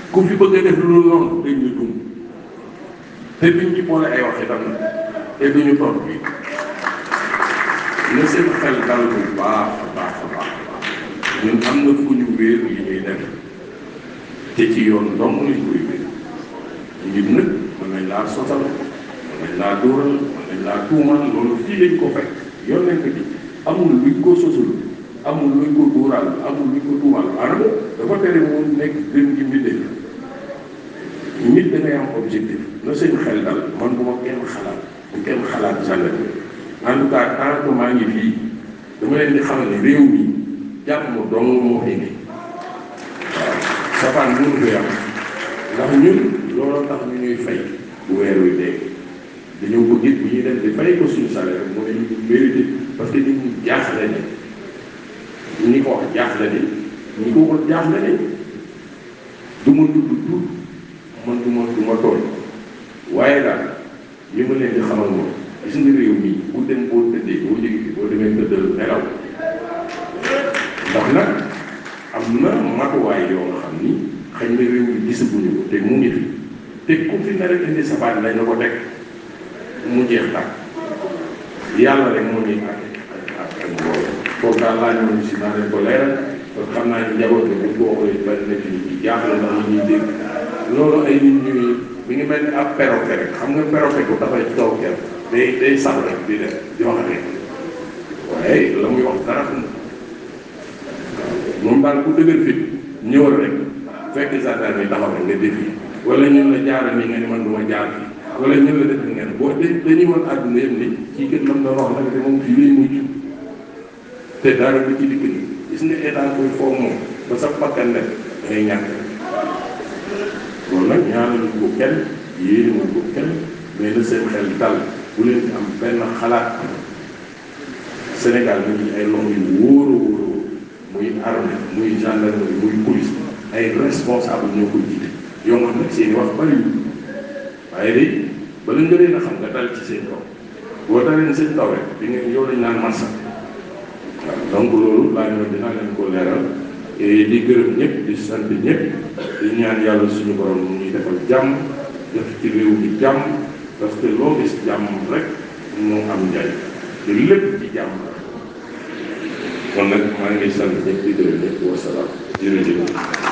ku fi bëgg a def lu noonu dañ ñu dum te duñ ci boole ay wax itam te duñu tontu bi na seen xel dal bu baax a baax a baax ñun am na fu ñu wéer li ñuy def te ci yoon dong lañ koy wéer nit nag mën nañ laa sotal mën nañ laa dóoral mën nañ laa tuumal loolu fii lañ ko fekk yoon nañ ko ci amul luñ ko sosul amul luñ ko dóoral amul luñ ko tuumal maanaam dafa tere mu nekk gën gi mbindee nit da ngay am objectif na seen xel dal man bu ma kenn xalaat bu kenn xalaat gendarmerie en tout cas tant que maa ngi fii dama leen di xamal ne réew mi jàmm dong moo fi ne waaw safaan mënu koy am ndax ñun looloo tax ñu ñuy fay bu weer wi dee dañoo bëgg it bu ñuy def di fay ko suñu salaire mooy ñu mérité parce que nit ñi jaaxle ne ñi ko wax jaaxle ne ñi ko wax jaaxle ne du ma tudd tur man du ma du ma tooñ waaye daal li ma leen di xamal moom gis nga réew mi bu dem boo tëddee boo jógee fi boo demee tëddal nelaw ndax nag am na matuwaay yoo nga xam ni xëy na réew mi gisaguñu ko te mu ngi fi te ku fi nar a indi safaan lañ la ko teg mu jeex tàkk yàlla rek moo ñuy àtte ak ak mbooloo foofu daal laa ñëwoon si naa leen ko leeral parce que xam naa ni njaboot bi bu ko waxee bari na ci ñu jaaxle ndax ñu ñuy dégg loolu ay nit ñuy mi ngi mel ni ab perroquet rek xam nga perroquet ko dafay taw kenn day day sax rek di def di wax rek waaye la muy wax dara xam moom daal ku dëgër fit ñëwal rek fekk gendarme yi taxaw rek nga défi wala ñun la jaaral ni nga ni man du ma jaar fii wala ñun la def ngeen boo de dañuy wan àdduna yëpp ni kii kat lam doon wax nag te moom fii lay mujj te dara du ci dikk ni gis nga état koy foog moom ba sa bakkan nekk da ngay ñàkk loolu nag ñaanaluñ ko kenn yéenewuñ ko kenn mais na seen xel dal bu leen ci am benn xalaat Sénégal mi ngi ay loxo yu wóor a wóor a wóor muy armée muy gendarmerie muy police ay responsable ñoo ko jiite yoo xam nag seen i wax bariwul waaye day bala nga leen a xam nga dal ci seen kaw boo dalee seen kaw rek di nga yow lañ naan massa waaw donc loolu laa ñëw dinaa leen ko leeral et di gërëm ñëpp di sant ñëpp di ñaan yàlla suñu borom mu ñuy defal jàmm def ci réew mi jàmm parce que loo gis jàmm rek moo am njariñ te lépp ci jàmm la kon nag maa ngi sant ñëpp di gërëm ñëpp wasalaam jërëjëf